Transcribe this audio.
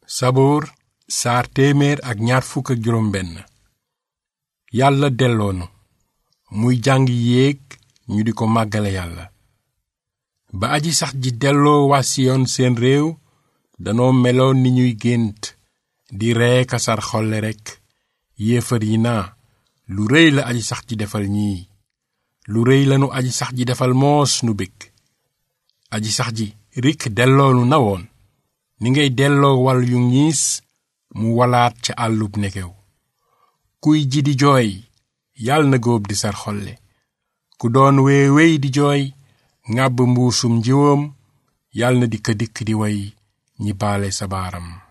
saboor saar téeméer ak ñaar fukk ak juróom benn yàlla delloonu muy jàng yéeg ñu di ko màggale yàlla ba aji sax ji delloo waa siyoon seen réew danoo meloon ni ñuy gént di ree kasar xolle rekk yéefar yi naa lu rëy la aji sax ji defal ñii lu rëy lanu aji sax ji defal moos nu bég aji sax ji rik delloonu na woon ni ngay delloo wal yu ñiis mu walaat ca àllub nekew kuy ji di jooy yàlla na góob di sar xolle ku doon wee wey di jooy ŋàbb mbuusum njiwoom yàlla na dikk dikk di way ñi baale sa baaram